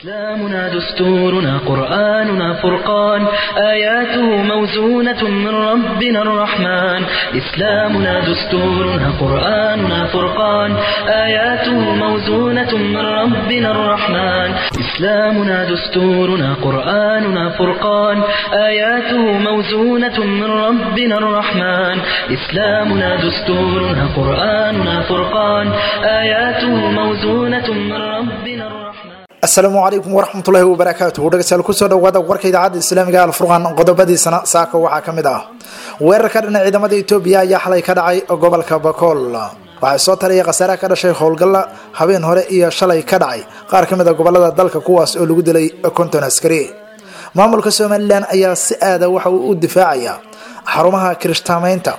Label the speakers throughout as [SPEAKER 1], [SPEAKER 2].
[SPEAKER 1] إسلامنا دستورنا قرآننا فرقان آياته موزونة من ربنا الرحمن إسلامنا دستورنا قرآننا فرقان آياته موزونة من ربنا الرحمن إسلامنا دستورنا قرآننا فرقان آياته موزونة من ربنا الرحمن إسلامنا دستورنا قرآننا فرقان آياته موزونة من ربنا الرحمن
[SPEAKER 2] asalaamu calaykum waraxmatullaahi wabarakaatuhu dhegeystayaal kusoo dhawaada warka idaacadda islaamiga alfurqan qodobadiisana saaka waxaa ka mid ah weerar ka dhana ciidamada etoobiya ayaa xalay ka dhacay gobolka bakool waxaa soo taraya khasaaraha ka dhashay howlgalla habeen hore iyo shalay ka dhacay qaar ka mid a gobolada dalka kuwaas oo lagu dilay konton askari maamulka somalilan ayaa si aada waxa uu u difaacaya xarumaha kirishtaamaynta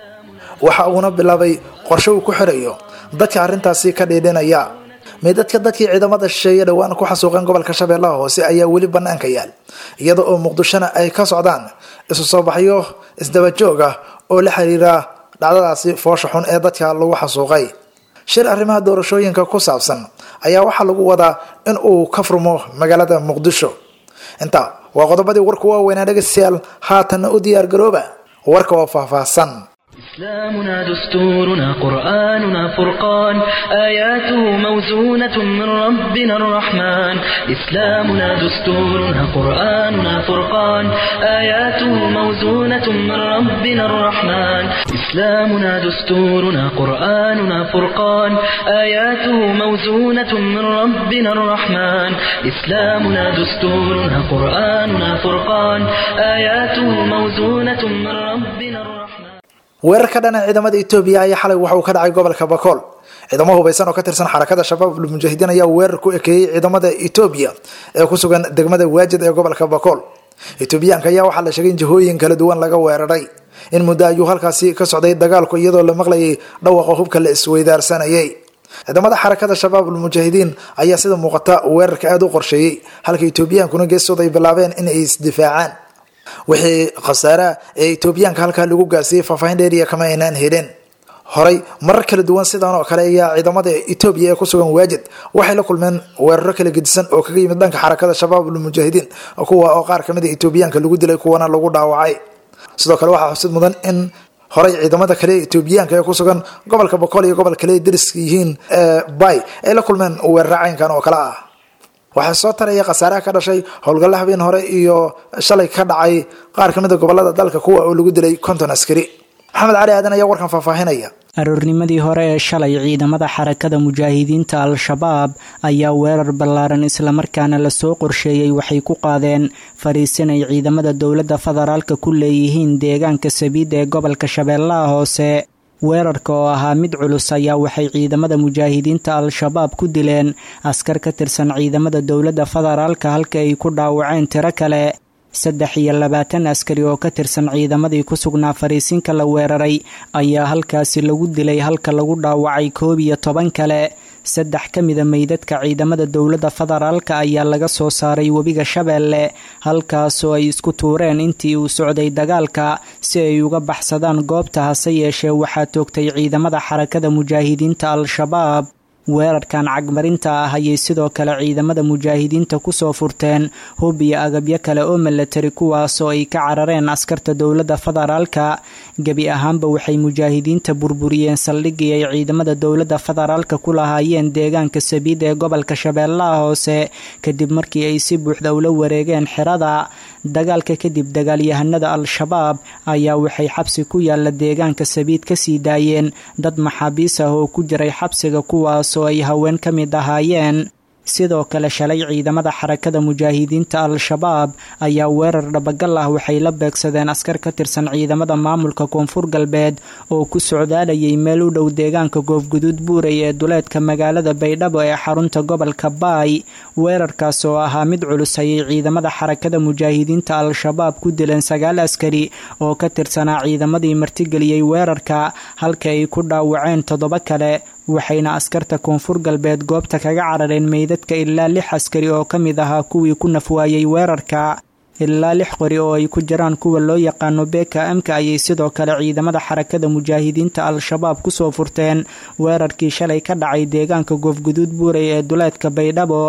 [SPEAKER 2] waxa uuna bilaabay qorshe uu ku xirayo dadka arrintaasi ka dhiidhinaya meydadka dadkii ciidamada shisheeye dhowaan ku xasuuqeen gobolka shabeellaha hoose ayaa weli banaanka yaal iyada oo muqdishona ay ka socdaan isu soo baxyo isdabajoog ah oo la xiriira dhacdadaasi foosha xun ee dadka lagu xasuuqay shir arrimaha doorashooyinka ku saabsan ayaa waxaa lagu wadaa in uu ka furmo magaalada muqdisho intaa waa qodobadii warku waaweynaa dhegeystayaal haatanna u diyaar garooba warka oo faahfaahsan
[SPEAKER 1] إسلامنا دستورنا قرآننا فرقان آياته موزونة من ربنا الرحمن إسلامنا دستورنا قرآننا فرقان آياته موزونة من ربنا الرحمن إسلامنا دستورنا قرآننا فرقان آياته موزونة من ربنا الرحمن إسلامنا دستورنا قرآننا فرقان آياته موزونة من ربنا الرحمن
[SPEAKER 2] weerar ka dhana ciidamada etoobiya ayaa xalay waxa uu ka dhacay gobolka bakool ciidamo hubeysan oo ka tirsan xarakada shabaab ulmujaahidiin ayaa weerar ku ekeeyey ciidamada etoobiya ee ku sugan degmada waajid ee gobolka bakool etoobiyaanka ayaa waxaa la sheegay in jihooyin kala duwan laga weeraray in muddo ayuu halkaasi ka socday dagaalku iyadoo la maqlayay dhawaqa hubka la isweydaarsanayay ciidamada xarakada shabaab ulmujaahidiin ayaa sida muuqata weerarka aada u qorsheeyey halka etoobiyaankuna geestooda ay bilaabeen in ay isdifaacaan wixii khasaaraha ee etoobiyaanka halkaa lagu gaarsiiyey faahfaahin dheeriya kama aynaan helin horay marar kala duwan sidan oo kale ayaa ciidamada etoobiya ee kusugan waajid waxay la kulmeen weeraro kala gedisan oo kaga yimid dhanka xarakada shabaab ulmujaahidiin kuwa oo qaar kamid a etoobiyaanka lagu dilay kuwana lagu dhaawacay sidoo kale waxaa xusid mudan in horay ciidamada kale etoobiyaanka ee kusugan gobolka boqol iyo gobol kale dariska yihiin bay ay la kulmeen weeraro caynkan oo kale ah waxaa soo taraya khasaaraha ka dhashay howlgalla habeen hore iyo shalay ka dhacay qaar ka mid a gobolada dalka kuwa oo lagu dilay konton askari maxamed cali aadan ayaa warkan faahfaahinaya
[SPEAKER 3] aroornimadii hore ee shalay ciidamada xarakada mujaahidiinta al-shabaab ayaa weerar ballaaran islamarkaana lasoo qorsheeyey waxay ku qaadeen fariisin ay ciidamada dowladda federaalka ku leeyihiin deegaanka sabiid ee gobolka shabeellaha hoose weerarka oo ahaa mid culus ayaa waxay ciidamada mujaahidiinta al-shabaab ku dileen askar ka tirsan ciidamada dowladda federaalka halka ay ku dhaawaceen tiro kale saddex iyo labaatan askari oo ka tirsan ciidamadii ku sugnaa fariisinka la weeraray ayaa halkaasi lagu dilay halka lagu dhaawacay koob iyo toban kale saddex ka mida meydadka ciidamada dowladda federaalka ayaa laga soo saaray webiga shabeelle halkaasoo ay isku tuureen intii uu socday dagaalka si ay uga baxsadaan goobta hase yeeshee waxaa toogtay ciidamada xarakada mujaahidiinta al-shabaab weerarkan cagmarinta ah ayay sidoo kale ciidamada mujaahidiinta kusoo furteen hub iyo agabyo kale oo milatari kuwaasoo ay ka carareen askarta dowladda federaalka gebi ahaanba waxay mujaahidiinta burburiyeen saldhigii ay ciidamada dowladda federaalka ku lahaayeen deegaanka sabiid ee gobolka shabeellaha hoose kadib markii ay si buuxda ula wareegeen xerada dagaalka kadib dagaalyahanada al-shabaab ayaa waxay xabsi ku yaala deegaanka sabiid kasii daayeen dad maxaabiis ah oo ku jiray xabsiga kuwaas oo ay haween ka mid ahaayeen sidoo kale shalay ciidamada xarakada mujaahidiinta al-shabaab ayaa weerar dhabagal ah waxay la beegsadeen askar ka tirsan ciidamada maamulka koonfur galbeed oo ku socdaalayay meel u dhow deegaanka goofguduud buuray ee duleedka magaalada baydhabo ee xarunta gobolka baay weerarkaas oo ahaa mid culus ayay ciidamada xarakada mujaahidiinta al-shabaab ku dileen sagaal askari oo ka tirsanaa ciidamadii martigeliyey weerarka halka ay ku dhaawaceen toddoba kale waxayna askarta koonfur galbeed goobta kaga carareen meydadka ilaa lix askari oo ka mid ahaa kuwii ku nafwaayey weerarka ilaa lix qori oo ay ku jiraan kuwa loo yaqaano beka amka ayay sidoo kale ciidamada xarakada mujaahidiinta al-shabaab kusoo furteen weerarkii shalay ka dhacay deegaanka goofguduud buuray ee duleedka baydhabo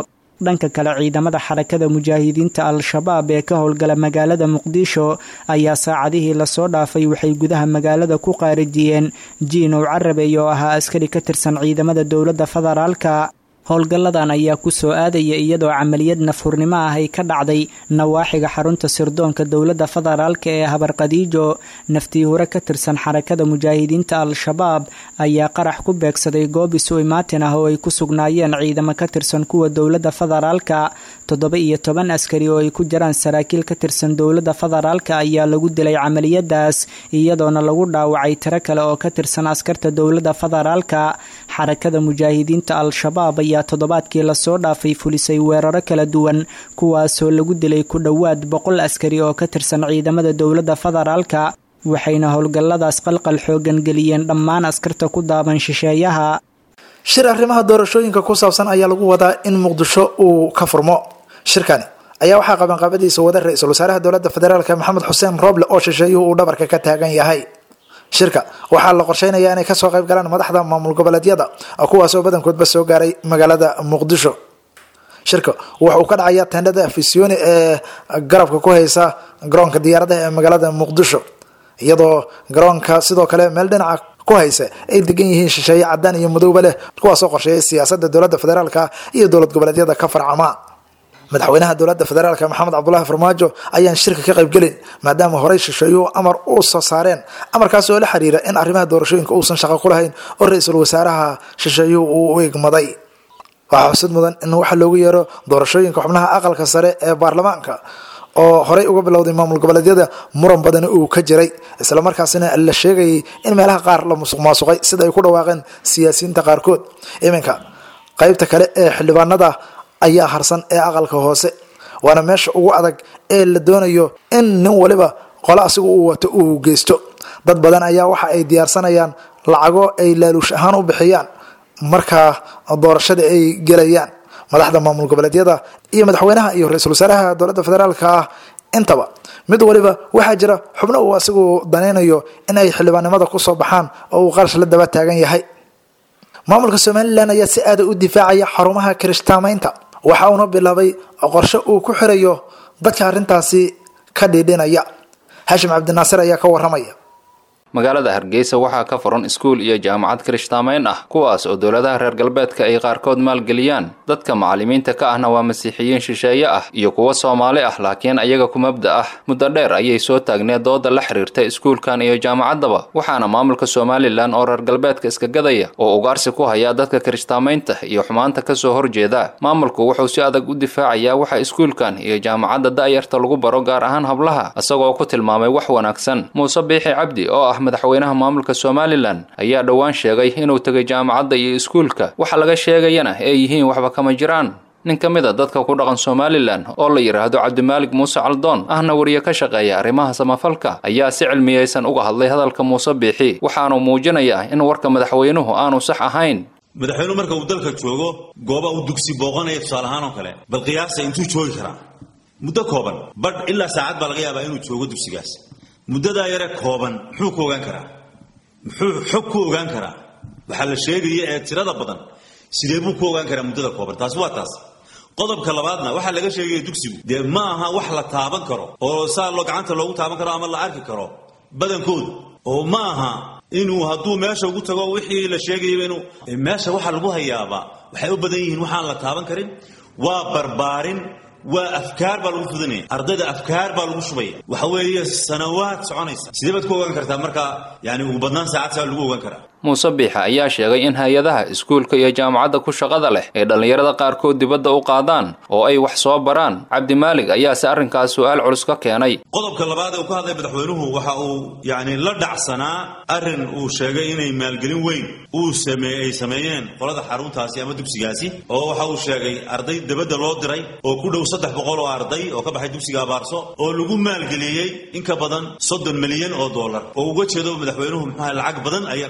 [SPEAKER 3] dhanka kale ciidamada xarakada mujaahidiinta al-shabaab ee ka howlgala magaalada muqdisho ayaa saacadihii lasoo dhaafay waxay gudaha magaalada ku qaarijiyeen jiinow carabey oo ahaa askari ka tirsan ciidamada dowladda federaalka howlgalladan ayaa ku soo aadaya iyadoo camaliyad nafhurnimo ah ay ka dhacday nawaaxiga xarunta sirdoonka dowladda federaalka ee habarqadiijo naftii hore ka tirsan xarakada mujaahidiinta al-shabaab ayaa qarax ku beegsaday goob isu imaatin ah oo ay ku sugnaayeen ciidamo ka tirsan kuwa dowladda federaalka toddoba iyo toban askari oo ay ku jiraan saraakiil ka tirsan dowladda federaalka ayaa lagu dilay camaliyadaas iyadoona lagu dhaawacay tiro kale oo ka tirsan askarta dowladda federaalka xarakada mujaahidiinta al-shabaab ayaa toddobaadkii lasoo dhaafay fulisay weeraro kala duwan kuwaasoo lagu dilay ku dhowaad boqol askari oo ka tirsan ciidamada dowladda federaalka waxayna howlgalladaas qalqal xoogan geliyeen dhammaan askarta ku daaban shisheeyaha
[SPEAKER 2] shir arrimaha doorashooyinka ku saabsan ayaa lagu wadaa in muqdisho uu ka furmo shirkani ayaa waxaa qabanqaabadiisa wada ra-iisul wasaaraha dowladda federaalk maxamed xuseen rooble oo shisheeyuhu uu dhabarka ka taagan yahay shirka waxaa la qorsheynayaa inay kasoo qayb galaan madaxda maamul goboleedyada kuwaas oo badankoodba soo gaaray magaalada muqdisho shirka waxa uu ka dhacayaa tendhada fisioni ee garabka ku haysa garoonka diyaaradaha ee magaalada muqdisho iyadoo garoonka sidoo kale meel dhinaca ku haysa ay degan yihiin shisheeye cadaan iyo madowba leh kuwaasoo qorsheeyay siyaasada dowladda federaalk iyo dowlad goboleedyada ka farcama madaxweynaha dowladda federaalk maxamed cabdulaahi farmaajo ayaan shirka ka qaybgelin maadaama horey shisheeyuhu amar u soo saareen amarkaas oo la xiriira in arrimaha doorashooyinka uusan shaqo ku lahayn oo ra-iisul wasaaraha shisheeyuhu uu u egmaday waxaa xusid mudan in waxa loogu yeero doorashooyinka xubnaha aqalka sare ee baarlamaanka oo horey uga bilowday maamul goboleedyada muran badani uu ka jiray islamarkaasina la sheegayay in meelaha qaar la musuq maasuqay sida ay ku dhawaaqeen siyaasiyiinta qaarkood iminka qaybta kale ee xildhibaanada ayaa harsan ee aqalka hoose waana meesha ugu adag ee la doonayo in nin waliba qole asigu uu wato uu geysto dad badan ayaa waxa ay diyaarsanayaan lacago ay laaluush ahaan u bixiyaan markaa doorashada ay gelayaan madaxda maamul goboleedyada iyo madaxweynaha iyo ra-iisul wasaaraha dowladda federaalka ah intaba mid waliba waxaa jira xubno uu asigu danaynayo in ay xildhibaannimada kusoo baxaan oo uu qarash la daba taagan yahay maamulka somalilan ayaa si aada u difaacaya xarumaha kirishtaamaynta waxa uuna bilaabay qorshe uu ku xirayo dadka arrintaasi ka dhiidhinaya haashim cabdinaasir ayaa ka waramaya
[SPEAKER 4] magaalada hargeysa waxaa ka furan iskuul iyo jaamacad kirishtaamayn ah kuwaas oo dowladaha reer galbeedka ay qaarkood maalgeliyaan dadka macallimiinta ka ahna waa masiixiyiin shisheeye ah iyo kuwo soomaali ah laakiin ayaga ku mabda ah muddo dheer ayay soo taagneed dooda la xiriirta iskuulkan iyo jaamacaddaba waxaana maamulka somalilan oo reer galbeedka iska gadaya oo ugaarsi ku hayaa dadka kirishtaamaynta iyo xumaanta kasoo horjeeda maamulku wuxuu si adag u difaacayaa waxa iskuulkan iyo jaamacadda da'yarta lagu baro gaar ahaan hablaha isagoo ku tilmaamay wax wanaagsan muuse biixi cabdi oo ah madaxweynaha maamulka somalilan ayaa dhowaan sheegay inuu tegay jaamacadda iyo iskuulka waxa laga sheegayana ay yihiin waxba kama jiraan nin ka mid a dadka ku dhaqan somalilan oo la yidhaahdo cabdimaalig muuse caldoon ahna wariye ka shaqeeya arrimaha samafalka ayaa si cilmiyeysan uga hadlay hadalka muuse biixi waxaanu muujinayaa in warka madaxweynuhu aanu sax ahayn
[SPEAKER 5] madaxweynuhu marka uu dalka joogo gooba uu dugsi booqanaya tusaale ahaan oo kale bal qiyaasa intuu joogi karaa muddo kooban badh ilaa saacad baa laga yaabaa inuu joogo dugsigaas muddadaa yare kooban muxuu ku ogaan karaa muxuu xog ku ogaan karaa waxaa la sheegaya ee tirada badan sidee buu ku ogaan karaa muddada kooban taasi waa taas qodobka labaadna waxaa laga sheegaya dugsigu dee ma aha wax la taaban karo oo saa loo gacanta loogu taaban karo ama la arki karo badankoodu oo ma aha inuu hadduu meesha ugu tago wixii la sheegayaba inuu meesha waxa lagu hayaabaa waxay u badan yihiin waxaan la taaban karin waa barbaarin waa afkaar baa lagu fudanaya ardayda afkaar baa lagu shubaya waxa weeye sanawaad soconaysa sidee baad ku ogaan kartaa marka yani ugu badnaan saacad saa lagu ogaan karaa
[SPEAKER 4] muuse biixa ayaa sheegay in hay-adaha iskuulka iyo jaamacadda ku shaqada leh ay dhallinyarada qaarkood dibadda u qaadaan oo ay wax soo baraan cabdimaalig ayaase arrinkaas su-aal culus ka keenay
[SPEAKER 5] qodobka labaad ee uu ka hadlay madaxweynuhu waxa uu yani la dhacsanaa arrin uu sheegay inay maalgelin weyn uu sameey ay sameeyeen qolada xaruntaasi ama dugsigaasi oo waxa uu sheegay arday dibadda loo diray oo ku dhow saddex boqol oo arday oo ka baxay dugsiga abaarso oo lagu maalgeliyey in ka badan soddon milyan oo dollar oo uga jeedo madaxweynuhu muxuaha lacag badan ayaa muxuaha lagu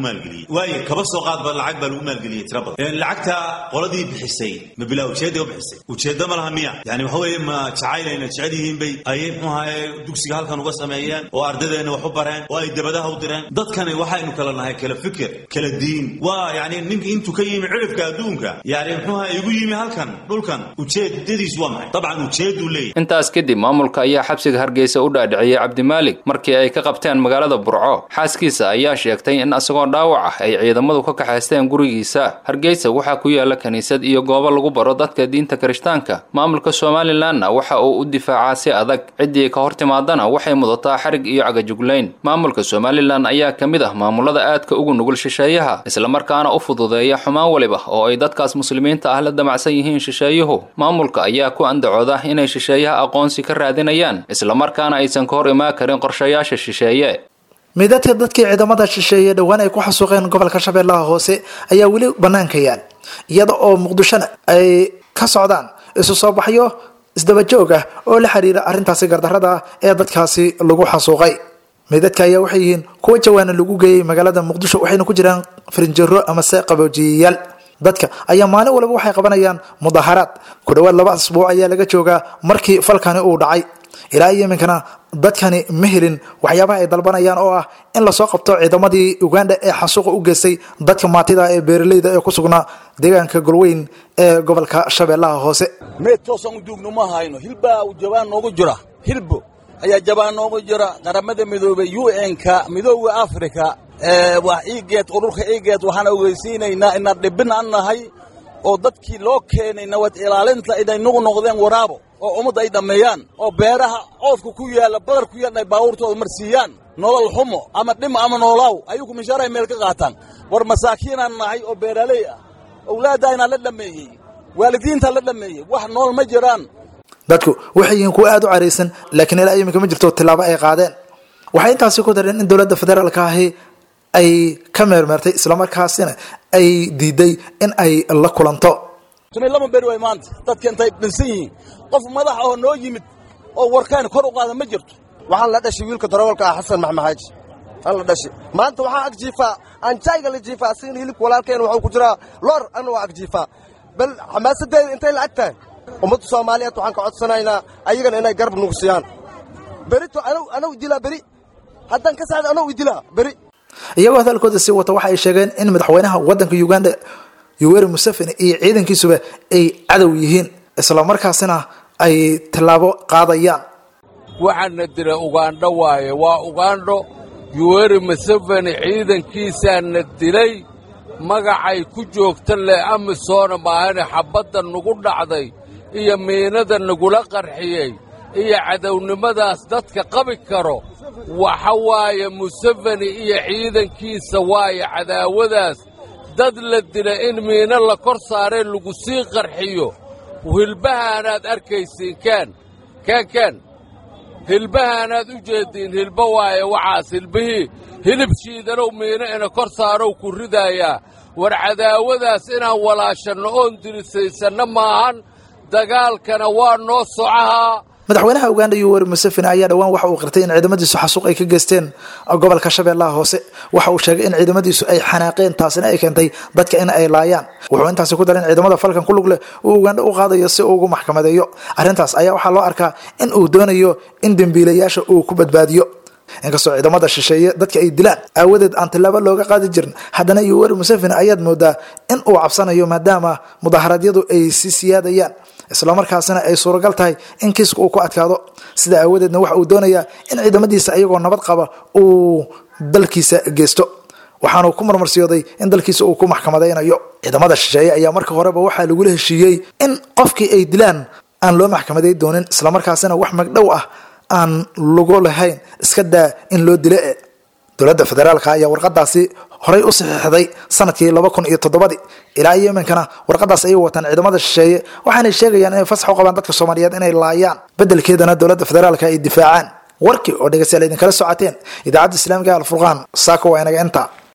[SPEAKER 5] maalgeliyey waayo kaba soo qaadba lacag baa lagu maalgeliyey tira badan lacagta qoladii bixisay ma bilaa ujeedda u bixisay ujeedda ma laha miya yani waxa weeye ma jacayleyna jecel yihiin bay ayay muxuu ahaye dugsiga halkan uga sameeyeen oo ardadeenna wax u bareen oo ay dabadaha u direen dadkani waxaynu kala nahay kala fikir kala diin waa yani ninka intuu ka yimi cirifka adduunka yani muxuu ahaye igu yimi halkan dhulkan ujeedadiisu waa maxay dabcan ujeedduu leeyahy
[SPEAKER 4] intaas kadib maamulka ayaa xabsiga hargeysa u dhaadhiciyey cabdimaalig markii ay ka qabteen magaalada burco xaaskiisa ayaa sheegtay in isagoo dhaawac ah ay ciidamadu ka kaxaysteen gurigiisa hargeysa waxaa ku yaala kiniisad iyo goobo lagu baro dadka diinta kirishtaanka maamulka somalilanna waxa uu u difaacaa si adag ciddii ka hor timaadana waxay mudataa xarig iyo cagajuglayn maamulka somalilan ayaa ka mid ah maamulada aadka ugu nugul shisheeyaha islamarkaana u fududeeya xumaan waliba oo ay dadkaas muslimiinta ah la damacsan yihiin shisheeyuhu maamulka ayaa ku andacooda inay shisheeyaha aqoonsi ka raadinayaan islamarkaana aysan ka hor imaan karin qorshayaasha shisheeye
[SPEAKER 2] midadka dadkii ciidamada shisheeye dhowaan ay ku xasuuqeen gobolka shabeellaha hoose ayaa weli banaanka yaal iyada oo muqdishona ay ka socdaan isu soo baxyo isdabajoog ah oo la xiriira arrintaasi gardarrada ah ee dadkaasi lagu xasuuqay midadka ayaa waxay yihiin kuwa jawaana lagu geeyey magaalada muqdisho waxayna ku jiraan farinjero amase qaboojiyayaal dadka ayaa maalin walba waxay qabanayaan mudaharaad ku dhowaad laba asbuuc ayaa laga joogaa markii falkani uu dhacay ilaa iyo iminkana dadkani ma helin waxyaabaha ay dalbanayaan oo ah in lasoo qabto ciidamadii uganda ee xasuuqa u geystay dadka maatida ee beeraleyda ee ku sugnaa deegaanka golweyn ee gobolka shabeellaha hoose
[SPEAKER 6] meed toosaan u duugno ma hayno hilbaa jabaan noogu jira hilbo ayaa jabaan noogu jira qaramada midoobey u n-ka midooda africa waa iigeed ururka iigeed waxaan ogeysiinaynaa inaan dhibin an nahay oo dadkii loo keenay nabad ilaalinta inay nugu noqdeen waraabo oo ummadda ay dhammeeyaan oo beeraha coodka ku yaalla badar ku yaalla ay baabuurtooda marsiiyaan nolol xumo ama dhimo ama noolaaw ayugu mishaarahay meel ka qaataan war masaakiinaan nahay oo beeraaley ah owlaaddaynaa la dhammeeyey waalidiintaa la dhammeeyey wax nool ma jiraan
[SPEAKER 2] dadku waxay yihiin kuwa aada u caraysan laakiin ilaa iminka ma jirto tilaabo ay qaadeen waxay intaasi ku dareen in dowladda federaalka ahi ay ka meermeertay islamarkaasina ay diiday in ay la kulanto
[SPEAKER 6] lama beri way maanta dadka intay dhinsan yihiin qof madax oo noo yimid oo warkaan kor u qaada ma jirto
[SPEAKER 7] waxaan la dhashay wiilka darawalka ah xasan maxmed xaaji aan la dhashay maanta waxaan ag jiifaa aan jayga la jiifaa asigana hilibka walaalkeena waxuu ku jiraa loor anna waa ag jiifaa bal xamaasadeeda intay la ag tahay ummadda soomaaliyeed waxaan ka codsanaynaa ayagana inay garab nugu siiyaan berito anaw idilaa beri haddaan ka saxda anaw idilaa beri
[SPEAKER 2] iyagoo hadalkooda sii wata waxa ay sheegeen in madaxweynaha waddanka uganda yoweri museveni iyo ciidankiisuba ay cadow yihiin islamarkaasina ay tallaabo qaadayaan
[SPEAKER 8] waxaana dila ugandho waaye waa ugandho yuweri museveni ciidankiisaana dilay magacay ku joogta leh amisoona maahane xabbadda nagu dhacday iyo miinada nagula qarxiyey iyo cadownimadaas dadka qabi karo waxa waaye museveni iyo ciidankiisa waaye cadaawadaas dad la dila in miino la kor saaree lagu sii qarxiyo hilbahaanaad arkaysiin kaan kaan kaan hilbahaanaad u jeediin hilba waaye waxaas hilbihii hilib shiidanow miino ina kor saarow ku ridaayaa war cadaawadaas inaan walaashanno oon dirisaysanno maahan dagaalkana waa noo socahaa
[SPEAKER 2] madaxweynaha uganda yoweri museveni ayaa dhowaan waxa uu qirtay in ciidamadiisu xasuuq ay ka geysteen gobolka shabeellaha hoose waxa uu sheegay in ciidamadiisu ay xanaaqeen taasina ay keentay dadka in ay laayaan wuxuu intaasi ku daray in ciidamada falkan ku lug leh uu uganda u qaadayo si uu ugu maxkamadeeyo arrintaas ayaa waxaa loo arkaa in uu doonayo in dembiilayaasha uu ku badbaadiyo inkastoo ciidamada shisheeye dadka ay dilaan aawadeed aan tillaabo looga qaadi jirin haddana yoweri museveni ayaad moodaa in uu cabsanayo maadaama mudaharaadyadu ay sii siyaadayaan islamarkaasina ay suuragal tahay in kiiska uu ku adkaado sida aawadeedna waxa uu doonayaa in ciidamadiisa iyagoo nabad qaba uu dalkiisa geysto waxaanu ku marmarsiyooday in dalkiisa uu ku maxkamadaynayo ciidamada shisheeye ayaa marka horeba waxaa lagula heshiiyey in qofkii ay dilaan aan loo maxkamaday doonin islamarkaasina wax magdhow ah aan lagu lahayn iska daa in loo dilo e dowladda federaalka ayaa warqadaasi horay u saxiixday sanadkii laba kun iyo toddobadii ilaa iyo iminkana warqadaas ayay wataan ciidamada shisheeye waxaanay sheegayaan inay fasax u qabaan dadka soomaaliyeed inay laayaan beddelkeedana dowladda federaalka ay difaacaan warkii oo dhegeystayaal idinkala socoteen idaacadda islaamiga alfurqaan saako waa inaga inta